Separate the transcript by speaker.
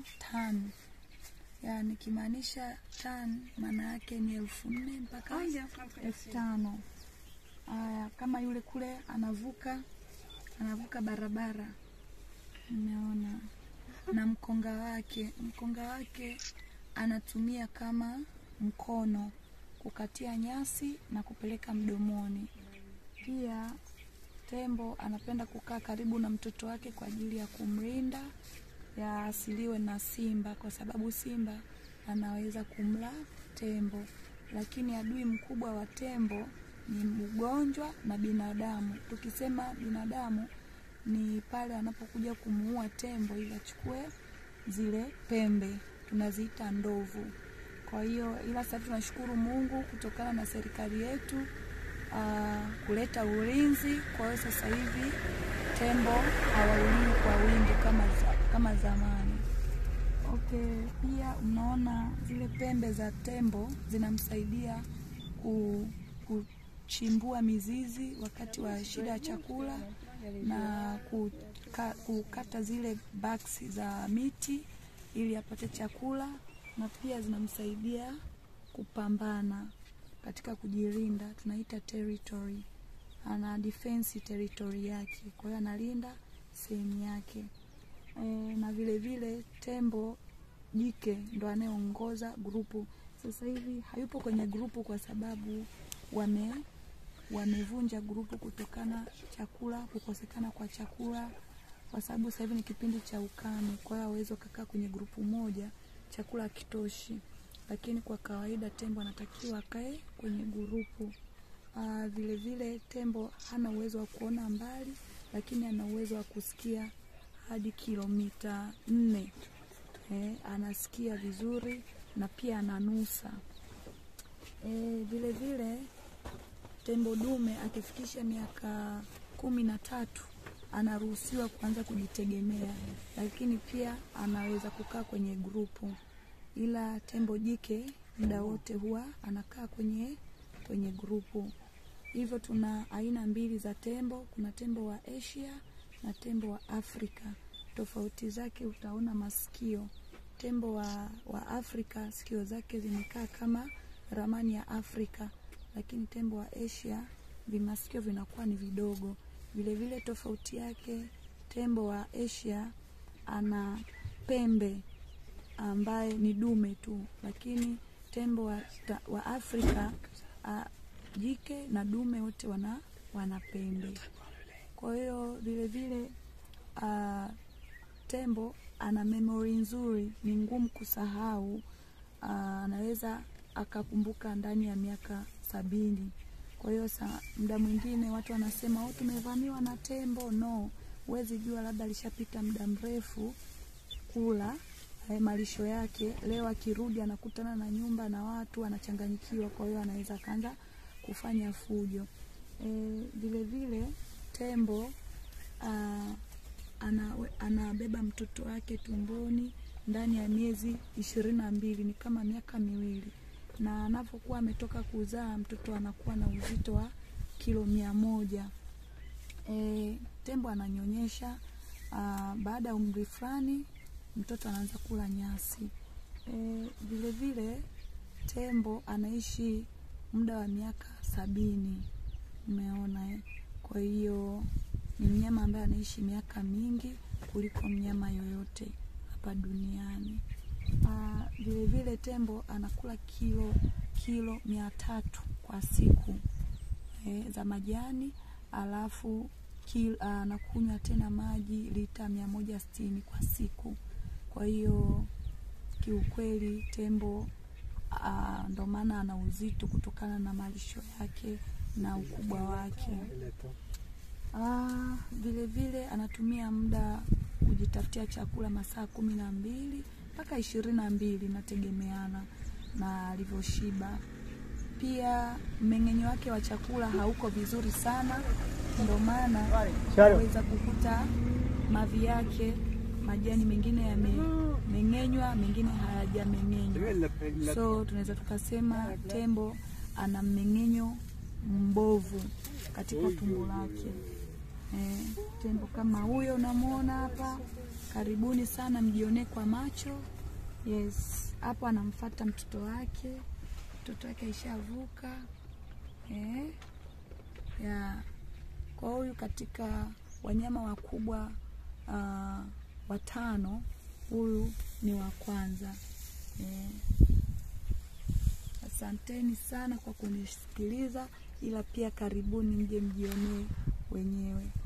Speaker 1: tano tan ya nikimaanisha tan maana yake ni elfu nne mpaka elfu tano Aya, kama yule kule anavuka anavuka barabara, umeona, na mkonga wake, mkonga wake anatumia kama mkono kukatia nyasi na kupeleka mdomoni. Pia tembo anapenda kukaa karibu na mtoto wake kwa ajili ya kumlinda ya asiliwe na simba, kwa sababu simba anaweza kumla tembo. Lakini adui mkubwa wa tembo ni ugonjwa na binadamu. Tukisema binadamu ni pale anapokuja kumuua tembo ili achukue zile pembe, tunaziita ndovu. Kwa hiyo, ila sasa tunashukuru Mungu kutokana na serikali yetu uh, kuleta ulinzi. Kwa hiyo sasa hivi tembo hawauliwi kwa wingi kama, za, kama zamani. Okay, pia unaona zile pembe za tembo zinamsaidia ku, kuchimbua mizizi wakati wa shida ya chakula na kuka, kukata zile baksi za miti ili apate chakula, na pia zinamsaidia kupambana katika kujilinda, tunaita territory. Ana defense territory yake, kwa hiyo analinda sehemu yake e, na vile vile tembo jike ndo anayeongoza grupu. Sasa hivi hayupo kwenye grupu kwa sababu wame wamevunja grupu kutokana chakula kukosekana kwa chakula, kwa sababu sasa hivi ni kipindi cha ukame, kwa hiyo hawezi wakakaa kwenye grupu moja, chakula hakitoshi. Lakini kwa kawaida tembo anatakiwa akae kwenye grupu. Aa, vile vile tembo hana uwezo wa kuona mbali, lakini ana uwezo wa kusikia hadi kilomita nne. Eh, anasikia vizuri na pia ananusa. Eh, vile vile tembo dume akifikisha miaka kumi na tatu anaruhusiwa kuanza kujitegemea, lakini pia anaweza kukaa kwenye grupu, ila tembo jike muda wote huwa anakaa kwenye kwenye grupu. Hivyo tuna aina mbili za tembo, kuna tembo wa Asia na tembo wa Afrika. Tofauti zake utaona masikio. Tembo wa, wa Afrika sikio zake zimekaa kama ramani ya Afrika, lakini tembo wa Asia vimasikio vinakuwa ni vidogo. Vile vile tofauti yake, tembo wa Asia ana pembe ambaye ni dume tu, lakini tembo wa, ta, wa Afrika a, jike na dume wote wana, wana pembe. Kwa hiyo vile vile a, tembo ana memori nzuri, ni ngumu kusahau. Anaweza akakumbuka ndani ya miaka sabini. Kwa hiyo muda mwingine watu wanasema oh, tumevamiwa na tembo. No, huwezi jua, labda alishapita muda mrefu kula eh, malisho yake. Leo akirudi anakutana na nyumba na watu, anachanganyikiwa. Kwa hiyo anaweza akaanza kufanya fujo. Eh, vile vile tembo ah, ana, anabeba mtoto wake tumboni ndani ya miezi ishirini na mbili, ni kama miaka miwili na anapokuwa ametoka kuzaa mtoto anakuwa na uzito wa kilo mia moja. E, tembo ananyonyesha. Baada ya umri fulani mtoto anaanza kula nyasi. E, vile vile tembo anaishi muda wa miaka sabini. Umeona eh? Kwa hiyo ni mnyama ambaye anaishi miaka mingi kuliko mnyama yoyote hapa duniani. Uh, vile vile tembo anakula kilo kilo mia tatu kwa siku e, za majani alafu anakunywa uh, tena maji lita mia moja sitini kwa siku. Kwa hiyo kiukweli tembo uh, ndo maana ana uzito kutokana na malisho yake na ukubwa wake. Uh, vile vile anatumia muda kujitafutia chakula masaa kumi na mbili mpaka ishirini na mbili nategemeana na alivyoshiba. Pia mmeng'enyo wake wa chakula hauko vizuri sana, ndio maana unaweza kukuta mavi yake majani mengine yamemeng'enywa, mengine hayajameng'enywa. So tunaweza tukasema tembo ana mmeng'enyo mbovu katika tumbo lake. Eh, tembo kama huyo unamwona hapa karibuni sana mjionee kwa macho. Yes, hapo anamfata mtoto wake, mtoto wake aishavuka eh, ya kwa huyu katika wanyama wakubwa uh, watano, huyu ni wa kwanza eh. Asanteni sana kwa kunisikiliza, ila pia karibuni mje mjionee wenyewe.